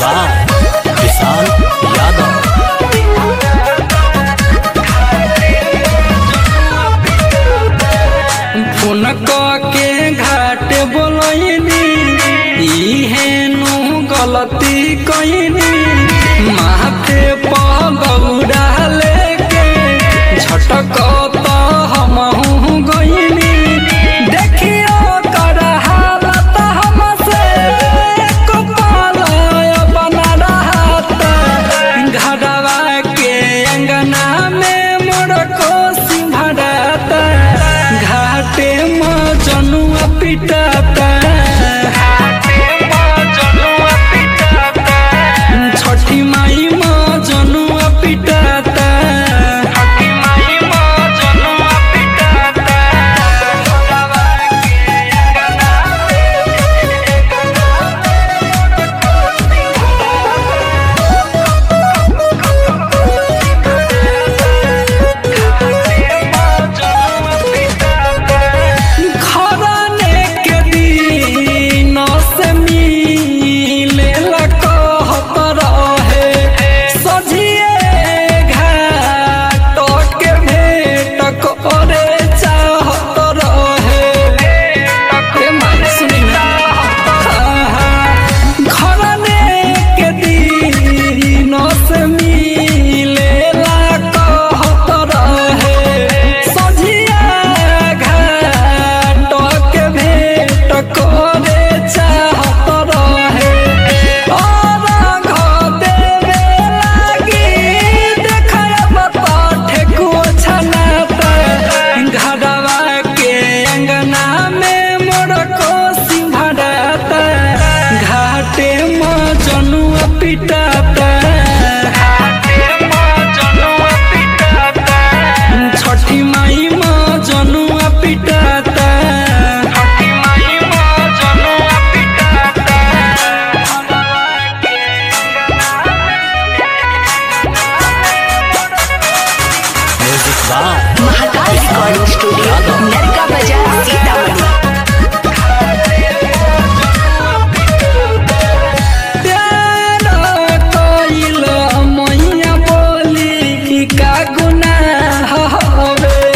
by Vishal Yadav phone के घाट बोलनी इहे नु गलती कईनी माथे पगौड़ा लेके झटक तो हमहू गईनी देखियो कर हालत हमसे एक पल बना रहत घरवा के अंगना में मोर कोसी भरत घाटे में जनुआ पिटता छठी माई में जनुआ पिटता खरने के दिन से मिले कहत रहे सझिए घाट के भेट करे चाहत रहे ए माय सुनी ना खरने के दिन से मिले कहत रहे सझिया घाट के भेट करे चाहत रहे और घ देवे लागी देखब त ठेकुआ छनाता घरवा के अंगना में मोर कोसी भराता घाटे में जनुआ पिटाता छठी माई में जनुआ पिटाता music by Mahakal recording studio Narka बाजार सीतामढ़ी प्यार कइल मैया बोली का गुनाह हवे